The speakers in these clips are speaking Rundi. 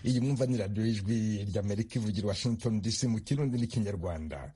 iyi mwumva ni radiyo y'ijwi ry'amerika ivugira washington dc mu kirundi n'ikinyarwanda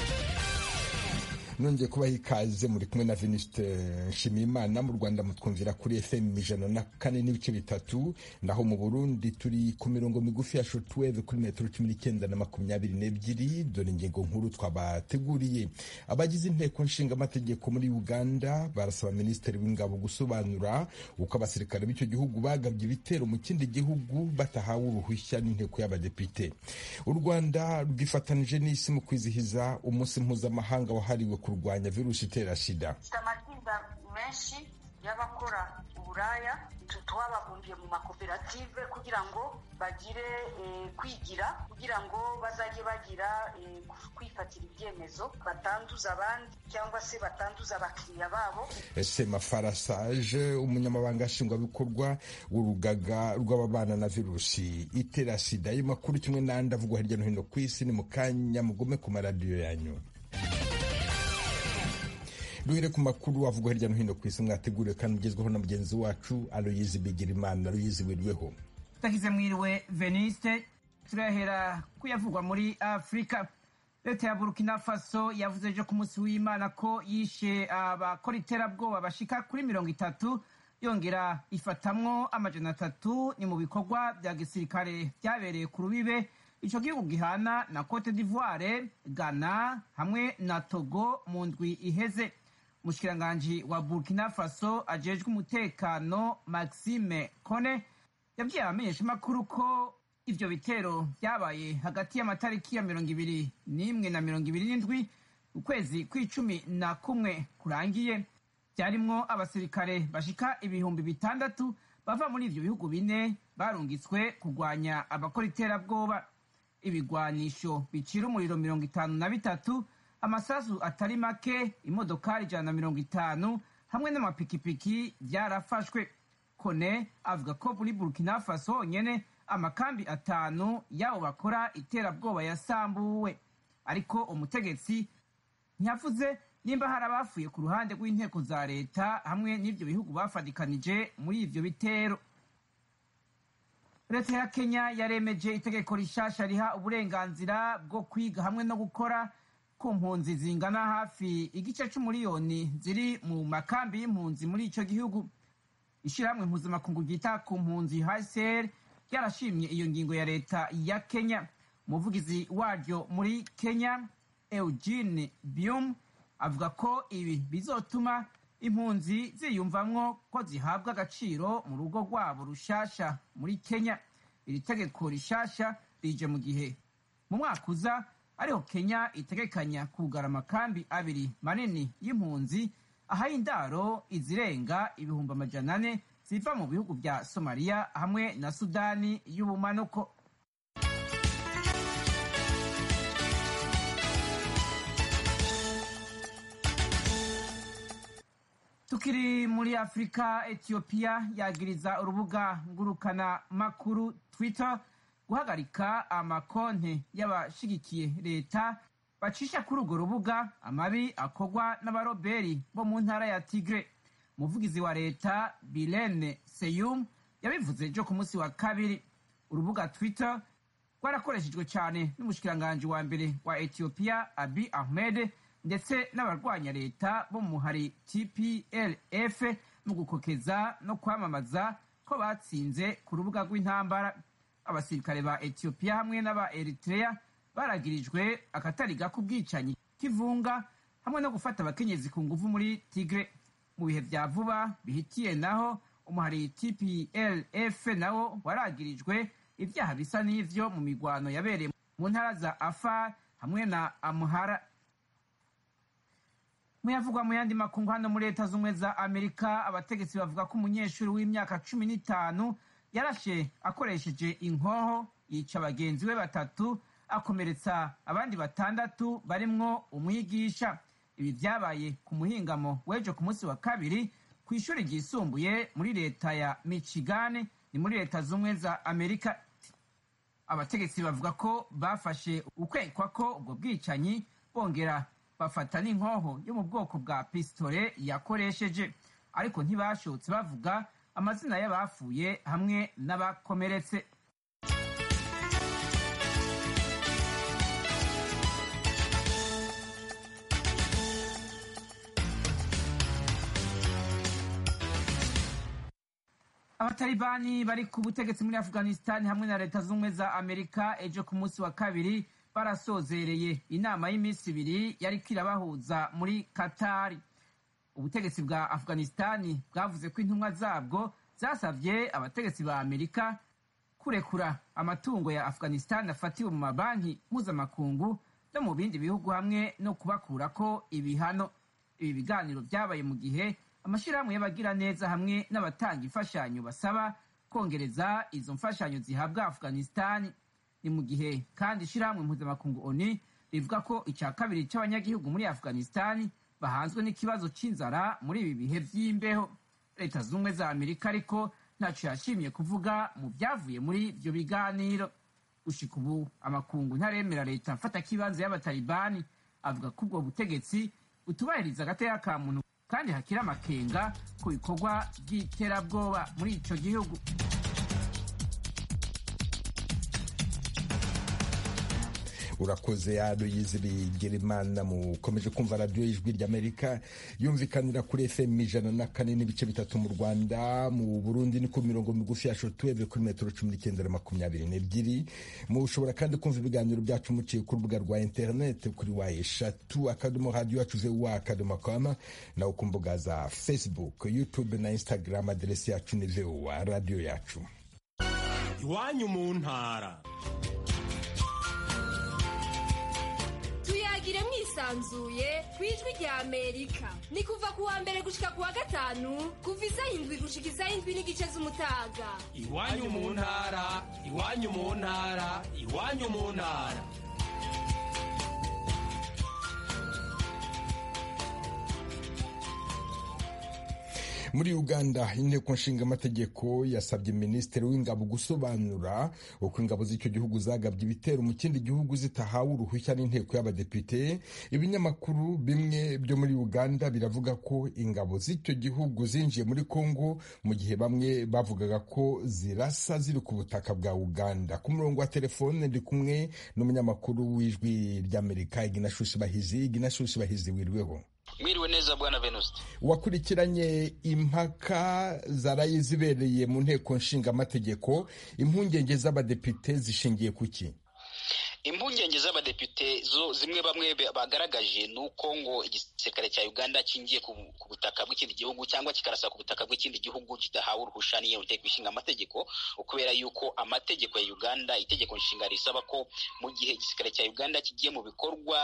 nongeye kubaha ikaze muri kumwe na Venuste Nshimiyimana mu Rwanda mutwumvira kuri FM ijana na kane n'ibice bitatu naho mu Burundi turi ku mirongo migufi ya shortwave kuri metero cumi n'icyenda na makumyabiri n'ebyiri dore ingingo nkuru twabateguriye abagize inteko nshinga amategeko muri Uganda barasaba minisitiri w'ingabo gusobanura uko abasirikare b'icyo gihugu bagabye ibitero mu kindi gihugu batahawe uruhushya n'inteko y'abadepite u Rwanda rwifatanije n'isi mu kwizihiza umunsi mpuzamahanga wahariwe kurwanya virusi itera sida dufite amatsinda menshi y'abakora uburaya twababumbiye mu makoperative kugira ngo bagire kwigira kugira ngo bazajye bagira kwifatira ibyemezo batanduza abandi cyangwa se batanduza abakiriya babo sema farasaje umunyamabanga nshingwabikorwa w'urugaga rw'ababana na virusi itera sida ayo makuru kimwe n'andi avugwa hirya no hino ku isi ni mu kanya mugome ku maradiyo yanyu duhere ku makuru avugwa hirya no hino ku isi mwateguriwe kandi ugezweho na mugenzi wacu aloyizi bigirimana aloyizi wirweho tutagize mwiriwe veniste turahera kuyavugwa muri afurika leta ya burkina faso yavuze ejo ku munsi w'imana ko yishe abakora iterabwoba bashika kuri mirongo itatu yongera ifatamwo amajana atatu ni mu bikorwa bya gisirikare byabereye ku rubibe ico gihugu gihana na cote d'ivoire ghana hamwe na togo mu ndwi iheze umushikiranganji wa burkina faso ajejwe umutekano maxime kone yabwiye abamenyeshamakuru ko ivyo bitero vyabaye hagati y'amatariki ya mirongo ibiri n'imwe na mirongo ibiri n'indwi ukwezi kw'icumi na kumwe kurangiye vyarimwo abasirikare bashika ibihumbi bitandatu bava muri ivyo bihugu bine barungitswe kurwanya abakora iterabwoba ibigwanisho bicira umuriro mirongo itanu na bitatu amasasu atari make imodokari ijana na mirongo itanu hamwe n'amapikipiki byarafashwe kone avuga ko muri burkina faso honyene amakambi atanu y'abo bakora iterabwoba yasambuwe ariko umutegetsi ntiyavuze nimba hari abafuye ku ruhande rw'inteko za leta hamwe n'ibyo bihugu bafatikanije muri ivyo bitero leta ya kenya yaremeje itegeko rishasha riha uburenganzira bwo kwiga hamwe no gukora ku mpunzi zingana hafi igice c'umuriyoni ziri mu makambi y'impunzi muri ico gihugu ishirahamwe mpuzamakungu ryita ku mpunzi hcr ryarashimye iyo ngingo ya leta ya kenya umuvugizi waryo muri kenya eugene bium avuga ko ibi bizotuma impunzi ziyumvamwo ko zihabwa agaciro mu rugo rwabo rushasha muri kenya iri tegeko rishasha rije mu gihe mu mwaka uza ariho kenya itegekanya kugara amakambi abiri manini y'impunzi ahaye indaro izirenga ibihumbi amajana ane ziva mu bihugu bya somaliya hamwe na sudani y'ubumanuko tukiri muri afurika etiyopiya yagiriza urubuga ngurukana makuru twitter guhagarika amakonte y'abashigikiye leta bacisha kuri urwo rubuga amabi akorwa n'abaroberi bo mu ntara ya tigre umuvugizi wa leta bilene seyum yabivuze ejo ku munsi wa kabiri urubuga twitter rwarakoreshejwe cyane n'umushikiranganji wa mbere wa etiyopiya abi ahmed ndetse n'abarwanya leta bo mu muhari tplf mu gukokeza no kwamamaza ko batsinze ku rubuga rw'intambara abasirikare ba etiyopiya hamwe n'aba eritrea baragirijwe akatari gako ubwicanyi k'ivunga hamwe no gufata abakenyezi ku nguvu muri tigre mu bihe vya vuba bihitiye naho umuhari tplf nawo waragirijwe ivyaha bisa n'ivyo mu migwano yabereye mu ntara za afar hamwe na amuhara muyavugwa mu yandi makungu hano muri leta z'ubumwe za amerika abategetsi bavuga ko umunyeshuri w'imyaka cumi n'itanu yarashe akoresheje inkoho yica bagenzi be batatu akomeretsa abandi batandatu barimwo umwigisha ibi vyabaye ku muhingamo w'ejo ku munsi wa kabiri ku ishuri ryisumbuye muri leta ya michigan ni muri leta z'ubumwe za amerika abategetsi bavuga ko bafashe ukwekwa ko ubwo bwicanyi bongera bafata n'inkoho yo mu bwoko bwa pisitore yakoresheje ariko ntibashotse bavuga amazina y'abapfuye hamwe n'abakomeretse abatalibani bari ku butegetsi muri afghanistan hamwe na leta z'ubumwe za amerika ejo ku munsi wa kabiri barasozereye inama y'iminsi ibiri yari irabahuza muri katari ubutegetsi bwa afghanistan bwavuze ko intumwa zabwo zasabye abategetsi ba amerika kurekura amatungo ya afghanistan afatiwe mu mabanki mpuzamakungu no mu bindi bihugu hamwe no kubakurako ibihano ibi biganiro byabaye mu gihe amashyirahamwe y'abagira neza hamwe n'abatanga imfashanyo basaba kongereza izo mfashanyo zihabwa afghanistan ni mu gihe kandi ishyirahamwe mpuzamakungu oni rivuga ko icya kabiri cy'abanyagihugu muri afghanistan bahanzwe n'ikibazo cy'inzara muri ibi bihe by'imbeho leta z'ubumwe za amerika ariko ntacyo yashimye kuvuga mu byavuye muri ibyo biganiro gushika ubu amakungu ntaremera leta mfata kibanza y'abatalibani avuga ko ubwo butegetsi butubahiriza agateka ka muntu kandi hakiri amakenga ku bikorwa by'iterabwoba muri icyo gihugu urakoze yado yizibigira imana mukomeje kumva radiyo y'ijwi ry'amerika yumvikanira kuri fm ijana na kane n'ibice bitatu mu rwanda mu burundi ni ku mirongo migufi ya shotuweve kuri metero cumi n'icyenda na makumyabiri n'ebyiri mushobora kandi kumva ibiganiro byacu muciye ku rubuga rwa interineti kuri wa eshatu akadomo radiyo yacu vuba akadomo kama nawe ku mbuga za facebook youtube na instagram aderesi yacu ni vuba radiyo yacu iwanyu mu ntara tuyagire mwisanzuye ku ijwi rya amerika ni kuva ku wa mbere gushika ku wa gatanu kuva isaha indwi gushika isaha indwi n'igice z'umutaga iwanyu mu ntara iwanyu mu ntara iwanyu mu ntara muri uganda inteko nshingamategeko yasabye minisitiri w'ingabo gusobanura uko ingabo z'icyo gihugu zagabye ibitero mu kindi gihugu zitahawe uruhushya n'inteko y'abadepite ibinyamakuru bimwe byo muri uganda biravuga ko ingabo z'icyo gihugu zinjiye muri kongo mu gihe bamwe bavugaga ko zirasa ziri ku butaka bwa uganda ku murongo wa telefone ndi kumwe n'umunyamakuru w'ijwi ry'amerika iginashushi bahizi iginashushi bahizi wiriweho mwiriwe neza bwana venuste wakurikiranye impaka zaraye zibereye mu nteko nshingamategeko impungenge z'abadepite zishingiye ku ki impungenge z'abadepite zo zimwe bamwe bagaragaje ni uko ngo igisirikare cya uganda kingiye ku butaka bw'ikindi gihugu cyangwa kikarasa ku butaka bw'ikindi gihugu kidahawe uruhusha n'iyo nteko ishinga amategeko kubera yuko amategeko ya uganda itegeko nshinga risaba ko mu gihe igisirikare cya uganda kigiye mu bikorwa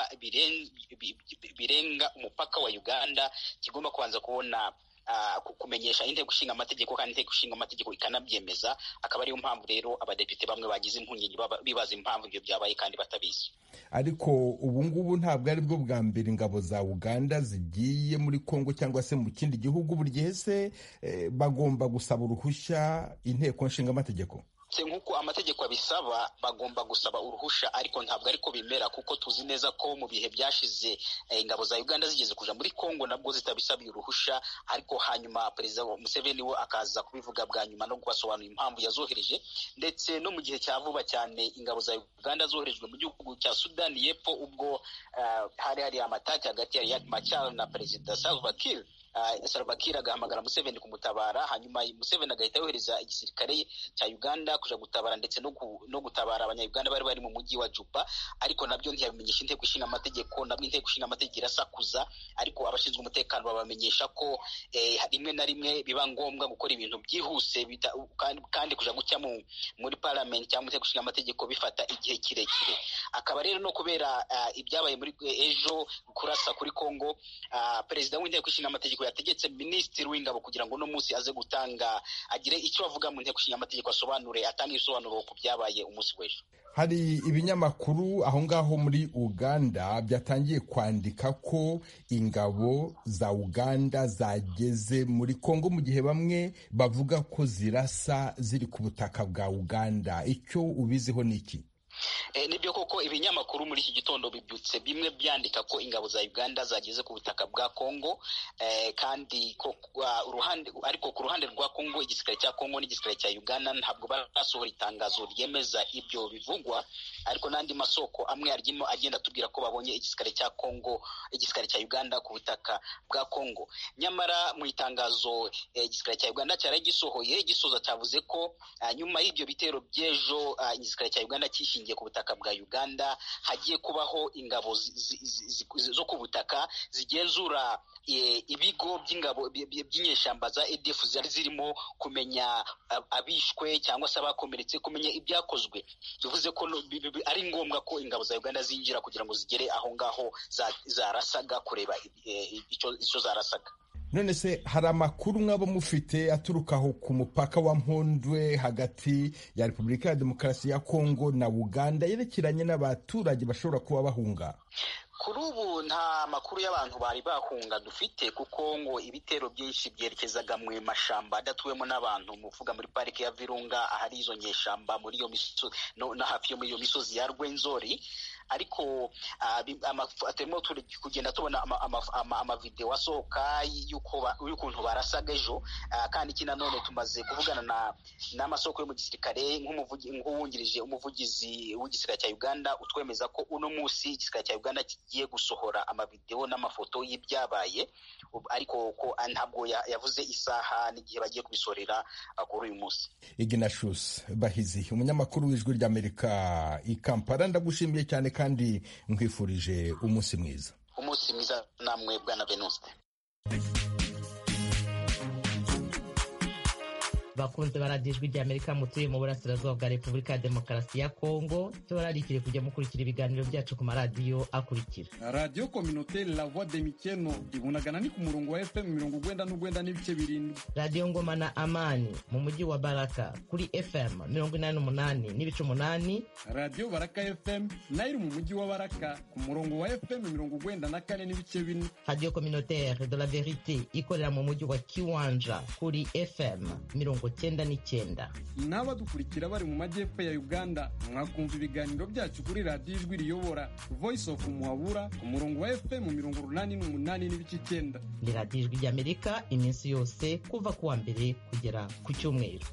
birenga umupaka wa uganda kigomba kubanza kubona kumenyesha inteko ishinga amategeko kandi inteko ishinga amategeko ikanabyemeza akaba ariyo mpamvu rero abadepite bamwe bagize impungenge bibaza impamvu ibyo byabaye kandi batabizi ariko ubu ngubu ntabwo ari bwo bwa mbere ingabo za uganda zigiye muri kongo cyangwa se mu kindi gihugu buri gihe se bagomba gusaba uruhushya inteko nshinga amategeko nk'uko amategeko abisaba bagomba gusaba uruhusha ariko ntabwo ariko bimera kuko tuzi neza ko mu bihe byashize ingabo za uganda zigeze kuja muri kongo nabwo zitabisabiye uruhusha ariko hanyuma perezida museveni we akaza kubivuga bwa nyuma no kubasobanurira impamvu yazohereje ndetse no mu gihe cya vuba cyane ingabo za uganda zoherejwe mu gihugu cya sudani y'epfo ubwo hari hari amataki hagati ya riek machar na perezida salva kiir Salva Kiir agahamagara Museveni kumutabara hanyuma Museveni agahita yohereza igisirikare cya Uganda kuja gutabara ndetse no, no gutabara abanyayuganda bari bari mu mujyi wa Juba ariko nabyo ntiyabimenyesha inteko ishinga amategeko nabwo inteko ishinga amategeko irasakuza ariko abashinzwe umutekano babamenyesha ko eh, rimwe na rimwe biba ngombwa gukora ibintu byihuse kandi, kandi kuja gucya mu, muri parliament cyangwa inteko ishinga amategeko bifata igihe kirekire akaba rero no kubera uh, ibyabaye muri ejo kurasa kuri Kongo uh, perezida w'inteko ishinga amategeko yategetse minisitiri w'ingabo kugira ngo uno munsi aze gutanga agire icyo avuga mu nteko ishinga amategeko asobanure atange ibisobanuro ku byabaye umunsi w'ejo hari ibinyamakuru aho ngaho muri uganda byatangiye kwandika ko ingabo za uganda zageze muri kongo mu gihe bamwe bavuga ko zirasa ziri ku butaka bwa uganda icyo ubiziho ni iki nibyo koko ibinyamakuru muri iki gitondo bibyutse bimwe byandika ko ingabo za uganda zageze ku butaka bwa kongo kandi uruhande ariko ku ruhande rwa kongo igisirikare cya kongo n'igisirikare cya uganda ntabwo barasohora itangazo ryemeza ibyo bivugwa ariko n'andi masoko amwe arimo agenda atubwira ko babonye igisirikare cya kongo igisirikare cya uganda ku butaka bwa kongo nyamara mu itangazo igisirikare cya uganda cyari gisohoye gisoza cyavuze ko nyuma y'ibyo bitero by'ejo igisirikare cya uganda cyishingiye ku butaka bwa uganda hagiye kubaho ingabo zo ku butaka zigenzura ibigo by'ingabo by'inyeshyamba za edf zari zirimo kumenya abishwe cyangwa se abakomeretse kumenya ibyakozwe bivuze ko ari ngombwa ko ingabo za uganda zinjira kugira ngo zigere aho ngaho zarasaga kureba icyo zarasaga none se hari amakuru mwaba mufite aturuka aho ku mupaka wa mpondwe hagati ya repubulika ya demokarasi ya kongo na uganda yerekeranye n'abaturage bashobora kuba bahunga kuri ubu nta makuru y'abantu bari bahunga dufite kuko ngo ibitero byinshi byerekezaga mu mashamba adatuwemo n'abantu muvuga muri parike ya virunga ahari izo nyeshamba muri iyo misozi no hafi yo muri iyo misozi ya rwenzori ariko turimo kugenda tubona amavidewo asohoka y'ukuntu barasaga ejo kandi iki nanone tumaze kuvugana n'amasoko yo mu gisirikare nk'uwungirije umuvugizi w'igisirikare cya uganda utwemeza ko uno munsi igisirikare cya uganda kigiye gusohora amavidewo n'amafoto y'ibyabaye ariko ko ntabwo yavuze isaha n'igihe bagiye kubisorera kuri uyu munsi ignatius bahizi umunyamakuru w'ijwi ry'amerika i kampala ndagushimiye cyane kandi nkwifurije umunsi mwiza umunsi mwiza namwe bwana venuste bakunze baradiyo ijwi ry'amerika mutuye mu burasirazuba bwa repubulika ya demokarasi ya kongo tubararikire kujya mukurikira ibiganiro byacu ku maradiyo akurikira radiyo kominoteri la voix de mikeno ibunagana ni ku murongo wa fm mirongo ugwenda n'ugwenda n'ibice birindwi radiyo ngoma na amani mu mujyi wa baraka kuri fm mirongo inani n'umunani n'ibice umunani radiyo baraka fm nayo iri mu mujyi wa baraka ku murongo wa fm mirongo ugwenda na kane n'ibice bine radiyo kominoteri de la verite ikorera mu mujyi wa kiwanja kuri fm mirongo cyenda n'icyenda n'abadukurikira bari mu majyepfo ya uganda mwakumva ibiganiro byacu kuri radiyo ijwi riyobora voice of muhabura ku murongo wa fm mirongo urunani n'umunani n'ibice icyenda ni radiyo ijwi ry'amerika iminsi yose kuva ku wa mbere kugera ku cyumweru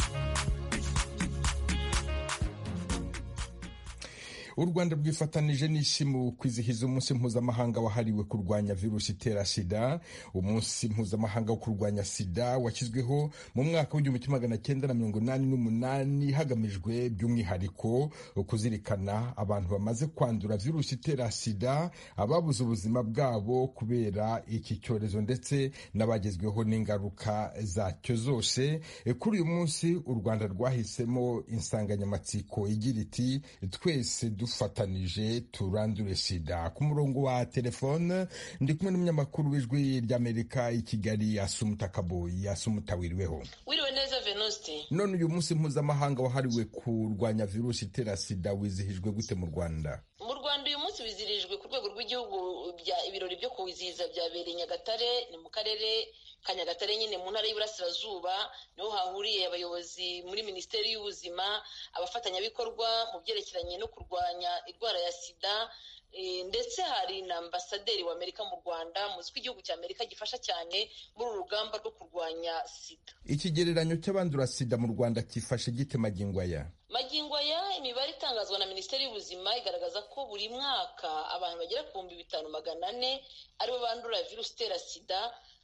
u rwanda rwifatanije n'isi mu kwizihiza umunsi mpuzamahanga wahariwe kurwanya virusi itera sida umunsi mpuzamahanga wo kurwanya sida washyizweho mu mwaka w'igihumbi kimwe magana cyenda na mirongo inani n'umunani hagamijwe by'umwihariko kuzirikana abantu bamaze kwandura virusi itera sida ababuze ubuzima bwabo kubera iki cyorezo ndetse n'abagezweho n'ingaruka zacyo zose kuri uyu munsi u rwanda rwahisemo insanganyamatsiko igira iti twese dufatanije turandure sida ku murongo wa telefone ndi kumwe n'umunyamakuru w'ijwi ry'amerika i kigali asumuta kaboyi asumuta wiriweho wiriwe neza venuste none uyu munsi mpuzamahanga wahariwe kurwanya virusi itera sida wizihijwe gute mu rwanda mu rwanda uyu munsi wizihirijwe ku rwego rw'igihugu ibirori byo kuwizihiza byabereye nyagatare ni mu karere ka nyagatare nyine mu ntara y'iburasirazuba niho hahuriye abayobozi muri minisiteri y'ubuzima abafatanyabikorwa mu byerekeranye no kurwanya indwara ya sida ndetse hari na ambasaderi w'amerika mu rwanda muzi ko igihugu cya amerika gifasha cyane muri uru rugamba rwo kurwanya sida ikigereranyo cy'abandura sida mu rwanda cyifashe gite magingo aya magingo aya imibare itangazwa na minisiteri y'ubuzima igaragaza ko buri mwaka abantu bagera ku bihumbi bitanu magana ane aribo bandura virusi itera sida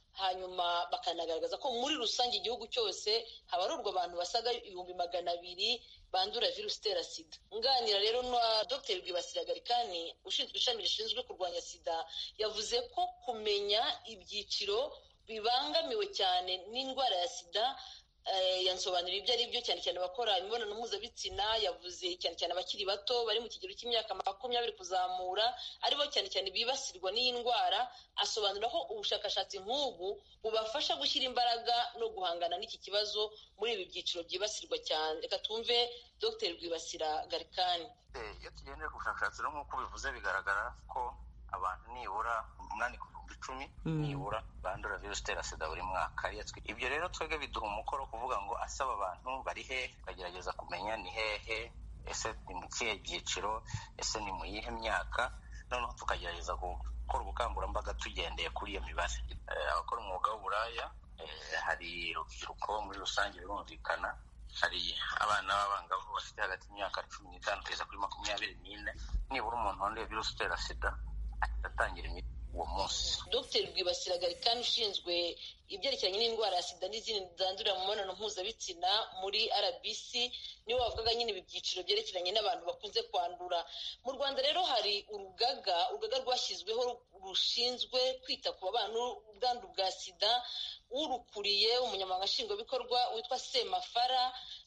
hanyuma bakanagaragaza ko muri rusange igihugu cyose habarurwa abantu basaga ibihumbi magana abiri bandura virusi itera sida nganira rero na dr rwibasira garikani ushinzwe ishami rishinzwe kurwanya sida yavuze ko kumenya ibyiciro bibangamiwe cyane n'indwara ya sida yansobanurira ibyo ari byo cyane cyane abakora imibonano mpuzabitsina yavuze cyane cyane abakiri bato bari mu kigero cy'imyaka makumyabiri kuzamura aribo cyane cyane bibasirwa n'iyi ndwara asobanura ko ubushakashatsi nk'ubu bubafasha gushyira imbaraga no guhangana n'iki kibazo muri ibi byiciro byibasirwa cyane reka twumve dr rwibasira garikani iyo tugendera ku bushakashatsi nk'uko bivuze bigaragara ko abantu nibura umunani ku bihumbi icumi nibura bandura virusi itera sida buri mwaka ibyo rero twebwe biduha umukoro kuvuga ngo asaba abantu bari hehe tukagerageza kumenya ni hehe ese ni mu kihe byiciro ese ni mu yihe myaka noneho tukagerageza gukora ubukangurambaga tugendeye kuri iyo mibare abakora umwuga w'uburaya hari urubyiruko muri rusange birumvikana hari abana b'abangavu bafite hagati y'imyaka cumi n'itanu kugeza kuri makumyabiri n'ine nibura umuntu wanduye virusi itera sida ahita atangira imiti uwo munsi dr rwibasira garikani ushinzwe ibyerekeranye n'indwara ya sida n'izindi zandurira mu mibonano mpuzabitsina muri rbc niwe wavugaga nyine ibi byiciro byerekeranye n'abantu bakunze kwandura mu rwanda rero hari urugaga urugaga rwashyizweho rushinzwe kwita ku babana n'ubwandu bwa sida urukuriye umunyamabanga nshingwabikorwa witwa semafara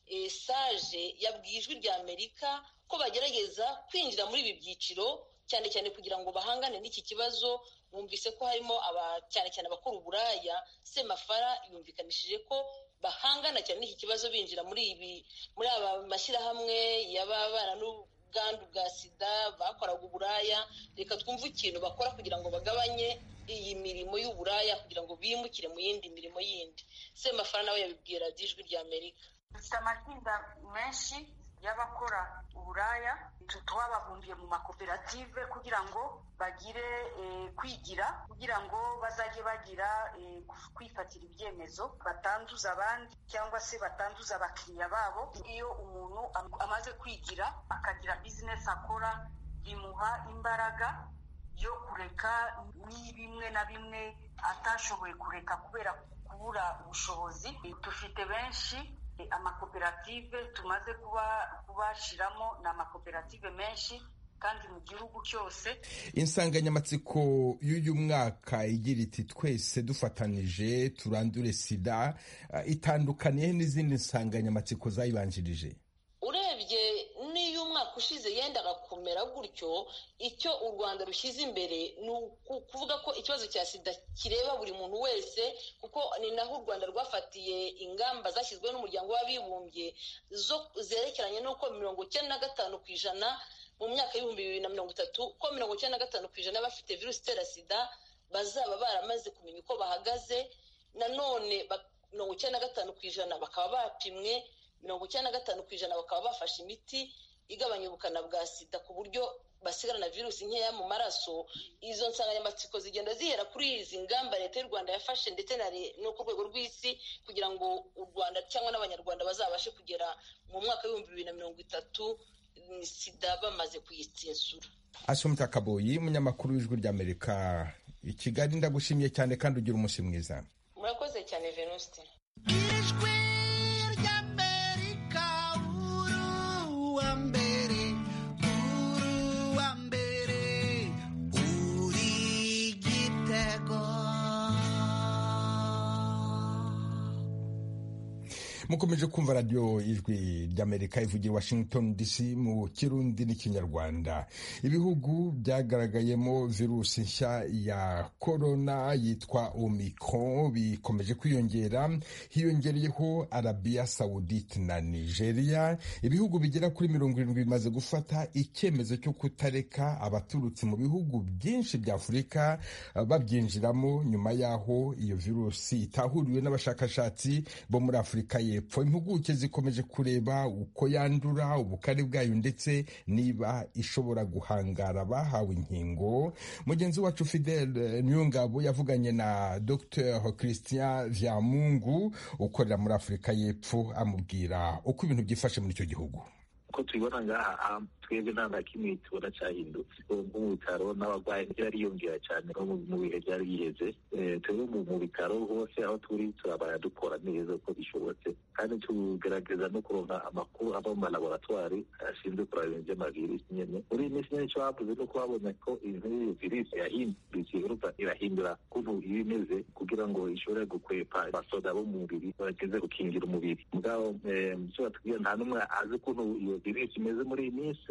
sage yabwiye ijwi rya amerika ko bagerageza kwinjira muri ibi byiciro cyane cyane kugira ngo bahangane n'iki kibazo bumvise ko harimo cyane cyane abakora uburaya semafara yumvikanishije ko bahangana cyane n'iki kibazo binjira muri ibi muri aba mashyirahamwe y'ababana n'ubwandu bwa sida bakoraga uburaya reka twumve ikintu bakora kugira ngo bagabanye iyi mirimo y'uburaya kugira ngo bimukire mu yindi mirimo yindi semafara nawe yabibwira ijwi rya amerika dufite amatsinda menshi y'abakora uburaya twababumbiye mu makoperative kugira ngo bagire kwigira kugira ngo bazajye bagira kwifatira ibyemezo batanduza abandi cyangwa se batanduza abakiriya babo iyo umuntu amaze kwigira akagira bizinesi akora bimuha imbaraga yo kureka bimwe na bimwe atashoboye kureka kubera kubura ubushobozi dufite benshi amakoperative tumaze kubashiramo ni amakoperative menshi kandi mu gihugu cyose insanganyamatsiko y'uyu mwaka igira iti twese dufatanije turandure sida itandukaniye n'izindi nsanganyamatsiko zayibanjirije urebye n'iyo umwaka ushize yendaga kumera gutyo icyo u rwanda rushyize imbere ni ukuvuga ko ikibazo cya sida kireba buri muntu wese kuko ni naho u rwanda rwafatiye ingamba zashyizweho n'umuryango w'abibumbye zo zerekeranye n'uko mirongo icyenda na gatanu ku ijana mu myaka y'ibihumbi bibiri na mirongo itatu ko mirongo icyenda na gatanu ku ijana bafite virusi itera sida bazaba baramaze kumenya uko bahagaze nanone mirongo icyenda na gatanu ku ijana bakaba bapimwe mirongo icyenda na gatanu ku ijana bakaba bafashe imiti igabanya ubukana bwa sida ku buryo basigarana virusi nkeya mu maraso izo nsanganyamatsiko zigenda zihera kuri izi ngamba leta y'u rwanda yafashe ndetse no ku rwego rw'isi kugira ngo u rwanda cyangwa n'abanyarwanda bazabashe kugera mu mwaka w'ibihumbi bibiri na mirongo itatu sida bamaze kuyitsinsura asumta kaboyi umunyamakuru w'ijwi ry'amerika i kigali ndagushimiye cyane kandi ugira umunsi mwiza murakoze cyane venuste ijwi ry'amerika uruwa mbere uruwa mbere uri gitego mukomeje kumva radiyo ijwi ry'amerika ivugira washington dc mu kirundi n'ikinyarwanda ibihugu byagaragayemo virusi nshya ya korona yitwa omicron bikomeje kwiyongera hiyongereyeho arabiya sawudite na nigeria ibihugu bigera kuri mirongo irindwi bimaze gufata icyemezo cyo kutareka abaturutse mu bihugu byinshi bya afurika babyinjiramo nyuma y'aho iyo virusi itahuriwe n'abashakashatsi bo muri afurika y'epfo impuguke zikomeje kureba uko yandura ubukari bwayo ndetse niba ishobora guhangara abahawe inkingo mugenzi wacu fidel niyongabo yavuganye na dr christian vyamungu ukorera muri afurika y'epfo amubwira uko ibintu byifashe muri icyo gihugu uko tubibona ngaha twebwe nta na kimwe tubona cyahindutse nko mu bitaro n'abarwayi byariyongera cyane no mu bihe byari biheze twebwe mu bitaro hose aho turi turabara dukora neza uko bishobotse kandi tugerageza no kuronka amakuru ava mu malaboratwari ashinzwe kuraba ibintu by'amavirisi nyene muri iyi minsi nyene icyo bavuze ni uko babonye ko iyo virisi yahindutse iheruka irahindura ukuntu iba imeze kugira ngo ishobore gukwepa abasoda bo mu mubiri bageze gukingira umubiri mugabo icyo batubwira nta n'umwe azi ukuntu iyo virisi imeze muri iyi minsi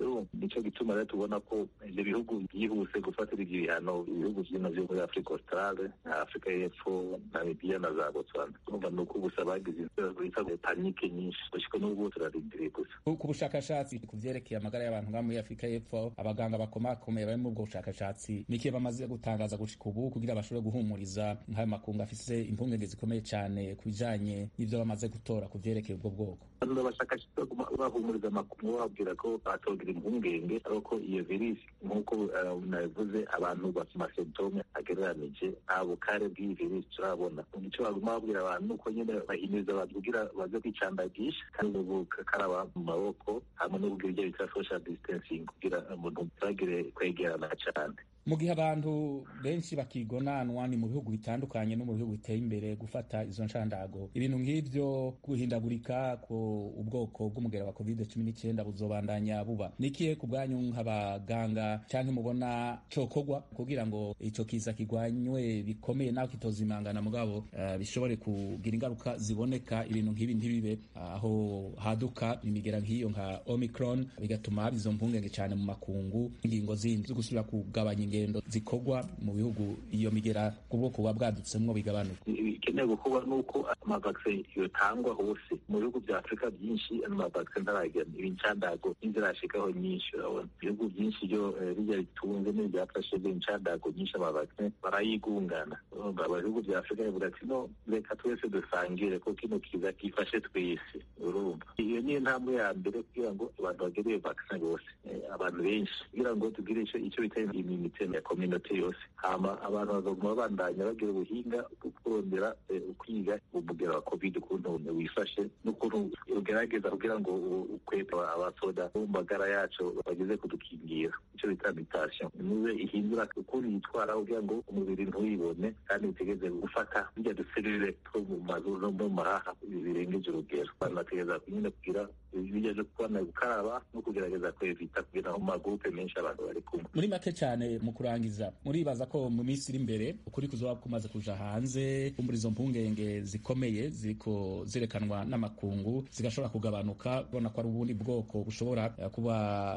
nico gituma rero tubona ko ivyo bihugu byihuse gufatira ivyo bihano ibihugu vyino vyo muri afurika australe na afurika y'epfo namibiya na za botswana urumva ni uko gusa bagize bita panike nyinshi gushika n'ubu turarindiriye gusa ku bushakashatsi ku vyerekeye amagara y'abantu nga muri afurika y'epfo abaganga bakomakomeye bari muri ubwo bushakashatsi nikiye bamaze gutangaza gushika ubu kugira bashobore guhumuriza nk'ayo makungu afise impungenge zikomeye cane ku bijanye n'ivyo bamaze gutora ku vyerekeye ubwo bwoko abashakashatsi baguma bahumuriza amakuru bababwira ko batogira impungenge ariko iyo virisi nk'uko nabivuze abantu bafite amasentome agereranije nta bukare bw'iyi virisi turabona icyo baguma babwira abantu nuko nyine bahimiriza abantu kugira baze kwicandagisha kandi gukaraba mu maboko hamwe no kugira ibyo bita social distancing kugira umuntu ntagire kwegerana cyane mu gihe abantu benshi bakigonanwa ni mu bihugu bitandukanye no mu bihugu biteye imbere gufata izo nshandago ibintu nk'ivyo guhindagurika ku ubwoko bw'umugera wa covid cumi n'icyenda buzobandanya buba ni ikihe ku bwanyu nk'abaganga canke mubona cokorwa kugira ngo ico kiza kigwanywe bikomeye naho kitozimangana mugabo uh, bishobore kugira ingaruka ziboneka ibintu nk'ibi ntibibe aho haduka imigera nk'iyo nka omicron bigatuma haba izo mpungenge cane mu makungu ingingo zindi zo gusubira kugabanya ingendo zikorwa mu bihugu iyo migera ku bwoko buba bwadutsemwo bigabanuka bikenewe gukorwa nuko amavaksin yotangwa hose mu bihugu vya afurika byinshi amavaksin ntaragera ibincandago n'inzirashikaho nyinshi urabona ibihugu byinshi byo bijya bitunze n'ibyafashe incandago nyinshi amavaksin barayigungana ibihugu vya afurika bivuga ati no reka twese dusangire ko kino kiza gifashe twese urumva iyo niyo ntambwe ya mbere kugira ngo abantu bagere iyo vaksin bose abantu benshi kugira ngo tugire icyo bita immunite ya community yose hama abantu baguma babandanya bagira ubuhinga bwo kurondera kwiga umugera wa covid ukuntu wifashe n'ukuntu ugerageza kugira ngo ukwepe abasoda bo mu magara yacu bageze kudukingira icyo bita mutation niwe ihindura ukuntu yitwara kugira ngo umubiri ntuwibone kandi utegeze gufata bijya duserire two mu mazuru no mu mahaha birengeje urugero abantu bategereza nyine kugira bijya byo kubona gukaraba no kugerageza kwevita kugira ngo mu magurupe menshi abantu bari kumwe muri make cyane mu kurangiza muribaza ko mu minsi iri imbere ukuri kuzoba kumaze kuja hanze muri izo mpungenge zikomeye ziriko zirekanwa n'amakungu zigashobora kugabanuka ubona ko ari ubundi bwoko bushobora kuba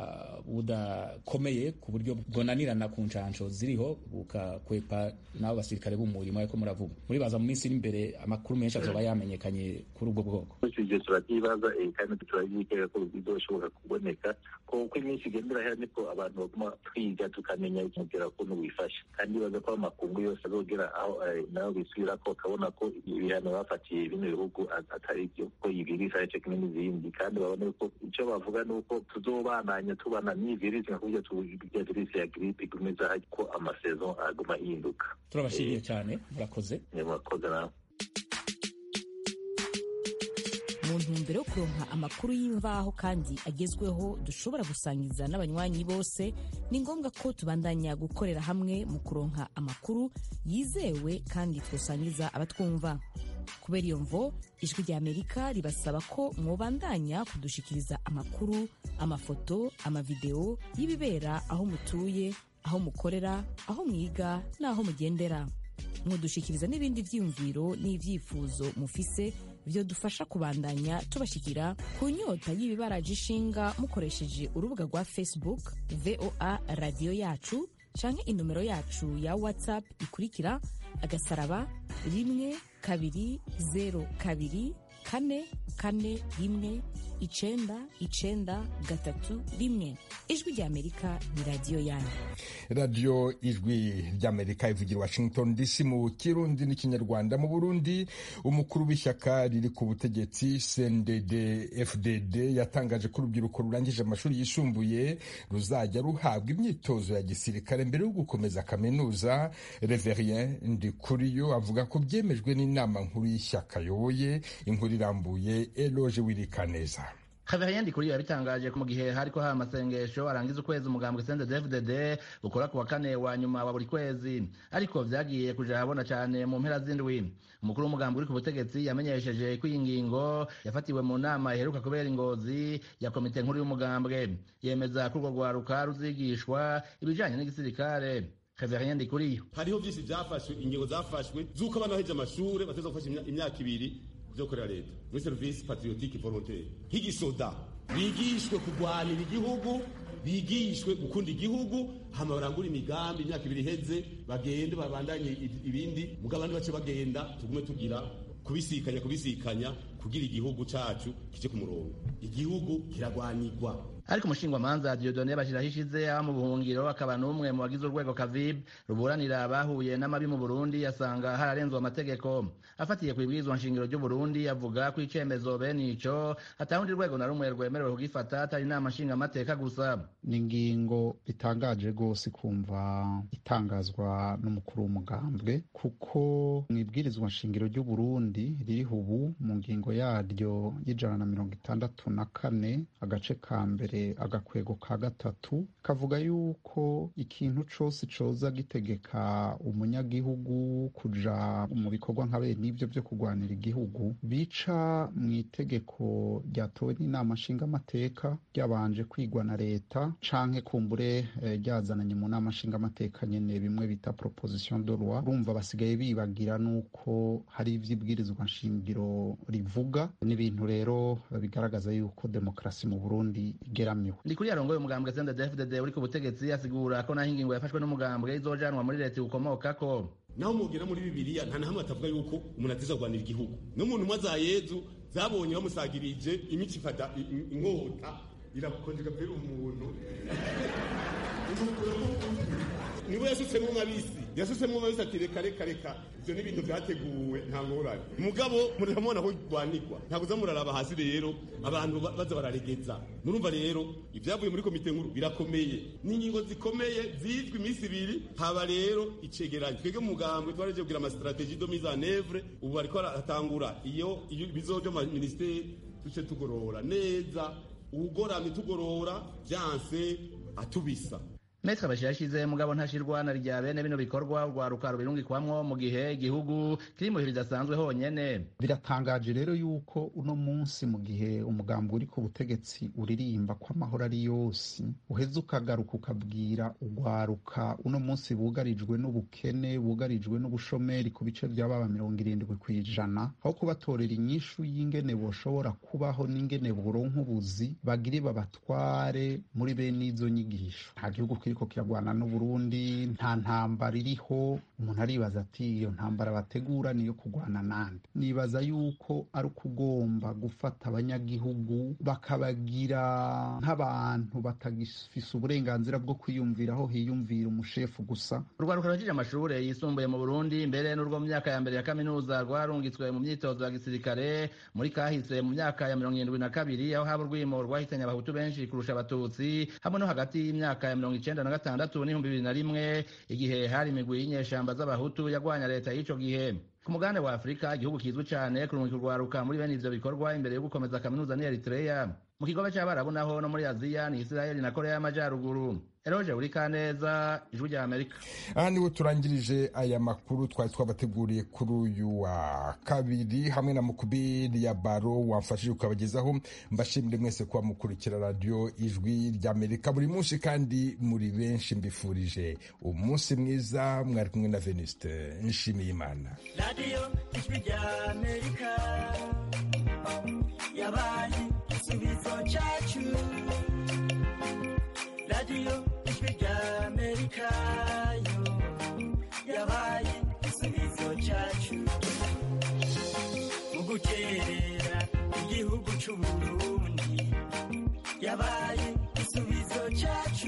budakomeye ku buryo bwonanirana ku ncansho ziriho bukakwepa n'abo basirikare b'umurimo ariko muravuga muribaza mu minsi iri imbere amakuru menshi azoba yamenyekanye kuri ubwo bwoko ivyo turabyibaza kandi turabyitega ko bizoshoboka kuboneka ko uko iminsi igendera hera niko abantu baguma twiga tukamenya umugera ukuntu wifashe kandi baza ko amakungu yose azogera aho nayo bisubira ko ukabona ko ibihano bafatiye bino bihugu atari byo ko iyi virisi ari cyo kimwe n'izindi kandi babona ko icyo bavuga ni uko tuzobananya tubana n'iyi virisi nka kurya tuya virisi ya giripe igumeza ko amasezo aguma ahinduka turabashimiye cyane murakoze murakoze nawe mu ntumbero yo kuronka amakuru y'imvaho kandi agezweho dushobora gusangiza n'abanywanyi bose ni ngombwa ko tubandanya gukorera hamwe mu kuronka amakuru yizewe kandi twosangiza abatwumva kubera iyo mvo ijwi rya amerika ribasaba ko mwobandanya kudushikiriza amakuru amafoto amavideo y'ibibera aho mutuye aho mukorera aho mwiga n'aho mugendera mudushikiriza n'ibindi vyiyumviro n'ivyifuzo mufise byo dufasha kubandanya tubashikira ku nyota y'ibibaraje ishinga mukoresheje urubuga rwa facebook voa radiyo yacu canke inomero yacu ya whatsapp ikurikira agasaraba rimwe kabiri zero kabiri kane kane rimwe icenda icenda gatatu rimwe ijwi rya amerika ni radiyo yanyu radiyo ijwi ry'amerika ivugira washington dc mu kirundi n'ikinyarwanda mu burundi umukuru w'ishyaka riri ku butegetsi cndd fdd yatangaje ko urubyiruko rurangije amashuri yisumbuye ruzajya ruhabwa imyitozo ya gisirikare mbere yo gukomeza kaminuza reverien ndikuriyo avuga ko byemejwe n'inama nkuru y'ishyaka ayoboye inkuru irambuye eloge wirikaneza Xavier Ndikuriyo yabitangaje mu gihe hariko haba amasengesho arangiza ukwezi umugambwe CNDD-FDD ukora ku wa kane wa nyuma wa buri kwezi ariko vyagiye kuja habona cane mu mpera z'indwi umukuru w'umugambi uri ku butegetsi yamenyesheje ko iyi ngingo yafatiwe mu nama iheruka kubera ingozi ya komite nkuru y'umugambwe yemeza ko urwo rwaruka ruzigishwa ibijanye n'igisirikare Xavier Ndikuriyo hariho vyinshi vyafashwe ingingo zafashwe z'uko abana baheje amashure bateza gufasha imyaka ibiri vyo korera leta muri service patriotique volontaire nk'igisoda bigishwe kurwanira igihugu bigishwe gukunda igihugu hama barangura imigambi imyaka ibiri iheze bagende babandanye ibindi mugabo abandi bace bagenda tugume tugira kubisikanya kubisikanya kugira igihugu cacu kije ku murongo igihugu kiragwanirwa ariko umushingwamanza Dieudonne Bashiraho ishize aba mu buhungiro akaba n'umwe mu bagize urwego Kavib ruburanira abahuye n'amabi mu Burundi yasanga hararenzwe amategeko afatiye ku ibwirizwa nshingiro ry'u Burundi avuga ko icemezo bene ico atawundi rwego na rumwe rwemerewe kugifata atari inama nshingamateka gusa ni ingingo itangaje rwose kumva itangazwa n'umukuru w'umugambwe kuko mu ibwirizwa nshingiro ry'u Burundi ririho ubu mu ngingo yaryo y'ijana na mirongo itandatu na kane agace ka mbere agakwego ka gatatu kavuga yuko ikintu cose coza gitegeka umunyagihugu kuja mu bikorwa nka bene ivyo vyo kurwanira igihugu bica mu itegeko ryatowe n'inama nshingamateka ryabanje kwigwa na leta canke kumbure ryazananye mu nama nshingamateka nyene bimwe bita proposition de loi urumva basigaye bibagira nuko hari ivy'ibwirizwa nshingiro rivuga n'ibintu rero bigaragaza yuko demokarasi mu Burundi igeramiwe ndi kuri yarongoye umugambwe CNDD-FDD uri ku butegetsi asigura ko naho ingingo yafashwe n'umugambwe izojanwa muri leta iwukomokako naho mugera muri bibiliya nta na hamwe atavuga yuko umuntu atiza kurwanira igihugu n'umuntu umwe za yezu zabonye bamusagirije imico ifata inkota irakonjega pera umuntu niwe yasutsemo mabisi yasutsemo mabisi ati reka reka reka ivyo ni ibintu vyateguwe nta ngorane mugabo muramubona aho rwanirwa ntabwo uza muraraba hasi rero abantu baza bararegeza murumva rero ivyavuye muri komite nkuru birakomeye n'ingingo zikomeye zizwi iminsi ibiri haba rero icegeranyo twebwe mu mugambwe twaraje kugira amastrategie de mise en œuvre ubu ariko aratangura iyo bizoja mu ministeri tuce tugorora neza ugoramye tugorora vyanse atubisa Metre Bashir yashize mugabo ntashirwa na rya bene bino bikorwa urwaruka rubirungikwamwo mu gihe igihugu kiri mu bihe bidasanzwe honyene biratangaje rero yuko uno munsi mu gihe umugambi uri ku butegetsi uririmba ko amahoro ari yose uheze ukagaruka ukabwira urwaruka uno munsi bugarijwe n'ubukene bugarijwe n'ubushomeri ku bice by'ababa mirongo irindwi ku ijana aho kubatorera inyishu y'ingene boshobora kubaho n'ingene boronka ubuzi bagire babatware muri bene izo nyigisho nta gihugu kiri kiriko kiragwana n'uburundi nta ntambara iriho umuntu aribaza ati iyo ntambara bategura niyo kugwana nande nibaza yuko ari ukugomba gufata abanyagihugu bakabagira nk'abantu batagifise uburenganzira bwo kwiyumvira aho hiyumvira umushefu gusa urwaruka rwakije amashure yisumbuye mu burundi mbere n'urwo mu myaka ya mbere ya kaminuza rwarungitswe mu myitozo ya gisirikare muri kahise mu myaka ya mirongo irindwi na kabiri aho haba urwimo rwahitanye abahutu benshi kurusha abatutsi hamwe no hagati y'imyaka ya mirongo icenda na gatandatu n'ibihumbi bibiri na rimwe igihe hari imigwi y'inyeshamba z'abahutu yagwanya leta y'ico gihe ku mugabane wa afurika igihugu kizwi cane kurungika urwaruka muri bene ivyo bikorwa imbere yo gukomeza kaminuza ni eritreya mu kigobe c'abarabu naho no muri aziya ni isirayeli na korea y'amajyaruguru eroje uri kaneza ijwi rya amerika aha niho turangirije aya makuru twari twabateguriye kuri uyu wa kabiri hamwe na mukubiri ya baro wamfashije ukabagezaho mbashimire mwese kuba mukurikira radiyo ijwi rya amerika buri munsi kandi muri benshi mbifurije umunsi mwiza mwari kumwe na venuste nshimiye imana radiyo ijwi rya amerika yabaye igisubizo cyacu radiyo ijwi rya amerika yo yabaye igisubizo cyacu mu guterera igihugu cy'uburundi yabaye igisubizo cyacu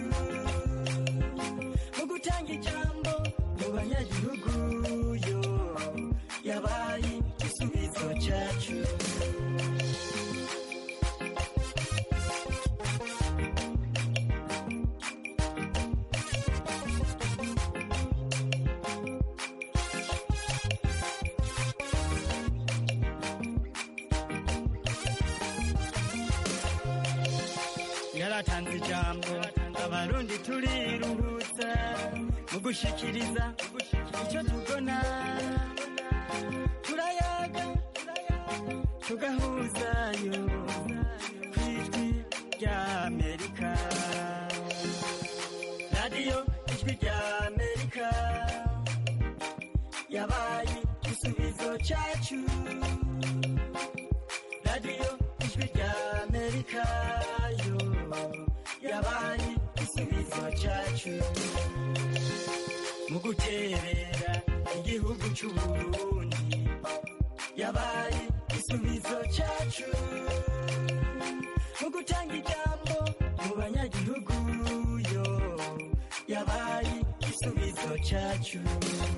mu gutanga ijambo mu banyagihugu yo yabaye igisubizo cyacu yaratanze ijambo abarundi turiruhutsa mu gushikiriza icyo tubona turayaga tugahuzayo ku ijwi rya amerika radiyo ijwi rya amerika yabaye igisubizo cyacu radiyo ijwi rya amerika cyacu mu guterera igihugu cy'uburundi yabaye igisubizo cyacu mu gutanga ijambo mu banyagihugu yo yabaye igisubizo cyacu